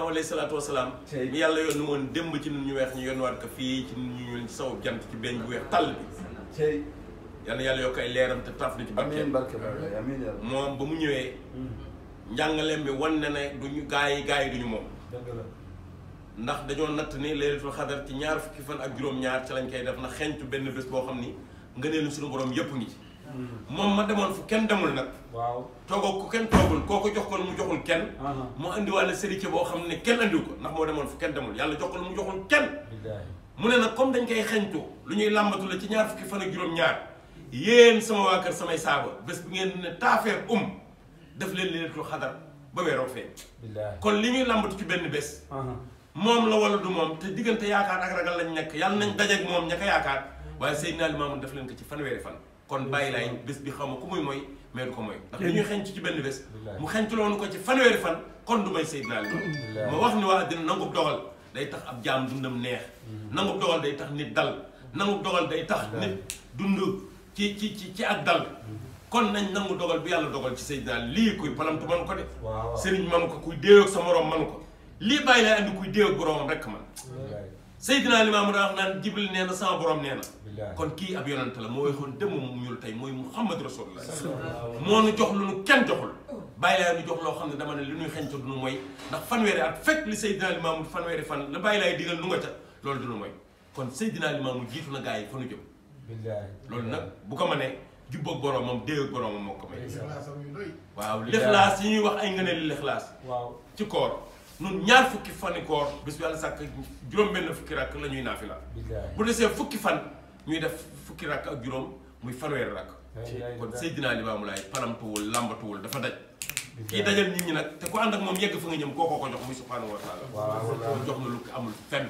alayhi salaatu wasalaam mi yàlla yónni woon démb ci nun ñu weex ñu yónni waat ko fii ci nun ñu ñuul ci saw jant ci beñ bu weex tàll bi tey yal na yàlla yokk ay leeram te taaf na ci amiin barkeem barke barke amiin yàlla moom ba mu ñëwee njàngaleem bi wan na ne duñu gaa yi gaa yi duñu moom dëgg la ndax dañoo natt ni laylatul xadar ci ñaar fukki fan ak juróom-ñaar ci lañ koy def na xentu benn bés boo xam ni ngëneelu suñu borom yépp ngi ci moom ma demoon fu kenn demul nag waaw toogoo ku kenn toogul koo ko jox ko mu joxul kenn aha mu andi wàlla sëriñ boo xam ne kenn andiw ko ndax moo demoon fu kenn demul yàlla jox ko mu joxul kenn billaahi mu ne nag comme dañ koy xeñtu lu ñuy làmbatu la ci ñaar fukki fan ak juróom-ñaar yéen sama waa kër samay saaba bés bu ngeen ne taafeer um def leen laylatul xadar ba weeroo fee billaahi kon li ñuy làmbatu ci benn bés aha moom la wala du moom te diggante yaakaar ak ragal lañ nekk yàlla nañ dajeeg moom ña ko yaakaar waaye Seydina Limaamu def leen ko ci fanweeri fan kon bàyyi laay bés bi xaw ma ku muy mooy mais du ko mooy ndax li ñuy xenc ci benn bés mu xenc loonu ko ci fanweeri fan kon du may Seydina Limaamu ma wax ni waa àddina nangub dogal day tax ab jaam dundam neex nangub dogal day tax nit dal nangub dogal day tax nit dund ci ci ci ci ak dal kon nañ nangu dogal bi yàlla dogal ci Seydina lii kuy palamtu man ko de waaw sëriñ man ko kuy déew ak sa morom man ko lii bàyyi lay andi kuy déew ak boromam rekk man billaahi Seydina Limaamu daa wax naan Jibril nee na sama borom nee na billaahi kon kii ab yonante la moo waxoon démb mu ñuul tey mooy Muhammad Rasulullah moo nu jox lu nu kenn joxul bàyyi laay nu jox loo xam ne dama ne li nuy xeñta du nu mooy ndax fanweeri at fekk li Seydina Limaamu fanweeri fan la bàyyi laay digal nu nga ca loolu du nu mooy kon Seydina Limaamu jiitu na gaa yi fa nu jëm billaahi loolu nag bu ko mënee jubboog boromam déew ak boromam moo ko may Ixlaasam yu doy. waaw lixlaas yi ñuy wax ay ngëneel lixlaas waaw ci koor nun ñaar fukki fani koor bis bu yàlla sàkk juróom-benn fukki rakk la ñuy naafila billaahi bu desee fukki fan ñuy def fukki rakk ak juróom muy fanweeri rakk billaahi kon Seydina Limaamu Laay palamtuwul làmbatuwul dafa daj kii dajal nit ñi nag te ku ànd ak moom yegg fa nga ñëm kookoo ko jox muy subhaanahu wa taala waaw kon jox na lu ko amul fenn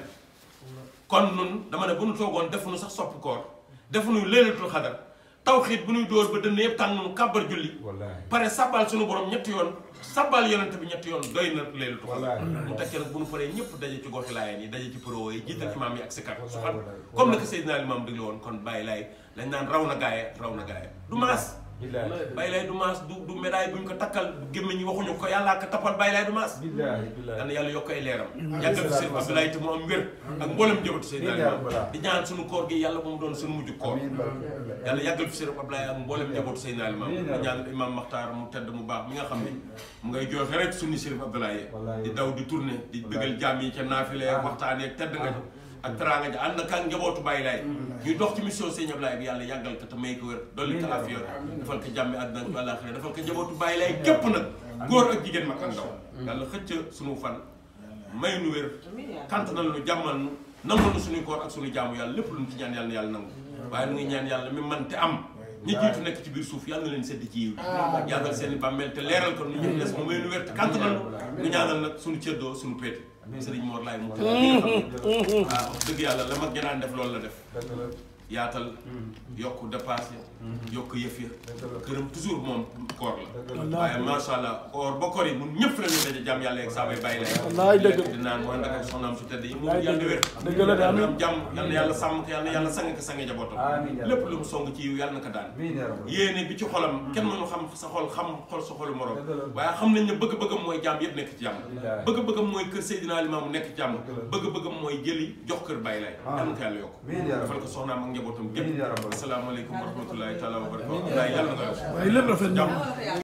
kon nun dama ne bu nu toogoon defuñu sax soppi koor defuñu leelatul xadar tawxiit bu ñuy dóor ba dënn yëpp tàng nu kàbbar julli wallaahi pare sabbal suñu borom ñetti yoon sabbal yonente bi ñetti yoon doy na leelatu xadar Wallaahi. mu tekkee nag bu ñu paree ñëpp daje ci goxi laayeen yi daje ci pro yi jiital imaam yi ak sikar Wallaahi, subhan wallaahi. comme naka Seydina Limaam digle woon kon bàyyi laay lañ naan raw na gaaye raw na gaaye du maas billaahi bàyyi laay du maas du du médaille buñ ko takkal gémmiñ ñi waxuñu ko yàllaa ko tappal bàyyi laay du maas billaahi billaahi yal na yàlla yokk ay leeram yàggal fi seen Abdoulaye te mu am wér ak mboolem jëbatu Seydina Limaam di ñaan suñu koor gi yàlla bu mu doon suñu mujj koor amiin barke yàlla yàggal fi seen Abdoulaye ak mboolem njabootu Seydina Limaam di ñaan imam Maxtaar mu tedd mu baax mi nga xam ne mu ngay joxe rek sunni Chérif Abdoulaye Wallaay. di daw di tourné di bëggal jaam yi ca naafile waxtaanee ak tedd nga ja ak teraanga ja ànd ak njabootu Baye Laay ñuy dox ci mission Sëñ Abdoulaye bi yàlla yàggal ko te may ko wér dolli ko afiya defal ko jàmmi àddina ak àllaaxira defal ko njabootu Baye Laay képp nag góor ak jigéen mag ak ndaw yàlla xëcc suñu fan may nu wér kantanal nu jàmmal nu nangul nu suñuy koor ak suñu jaamu yàlla lépp lu ñu ci ñaan yàlla na yàlla nangu waaye nu ngi ñaan yàlla mi man te am ñi jiitu nekk ci biir suuf yàlla na leen sedd ci yiw yàggal seen i bàmmeel te leeral ko nu ñëpp des mu may nu wér te kantanal nu nu ñaanal nag suñu cëddoo suñu péete sëriñ Mor laay mu waaw wax dëgg yàlla la mag ñanaan def loolu la def dëgg la yaatal yokk dépassé yokk yëf ya dëgg la këram toujours moom koor Dëgg la waaye macha allah koor ba koor yi mun ñëpp la ñuy daje jàmm yàlla yeeg saabay bàyyi lay Wallaay dëgg lekk di naan mooy ndaka soxnaam su tedd yi mu Wallaay yàlla wér dëgg la de, amiin. am jàmm yal na yàlla sàmm ko yal na yàlla sang ko sange jabootam Amiin yaa lépp rabbi. lu mu song ci yiw yàlla na ko daan amiin yaa rabbi yéene bi ci xolam kenn mënu xam sa xol xam xol sa xolu morom Dëgg la. waaye xam nañ ne bëgg-bëggam mooy jàmm yëpp nekk ci jàmm Billaahi. bëgg-bëggam mooy kër Seydina Limaamu nekk ci jàmm Dëgg la. bëgg-bëggam mooy jëli jox kër bàyyi lay Ah. yal na ko yàlla yokk Amiin yaa rabbi. defal ko soxnaam ak njabootam Amiin yaa gépp rabbi. asalaamaaleykum wa rahmatullahi taala wa barakatuh yàlla na ko yokk waaye lépp rafet na jàmm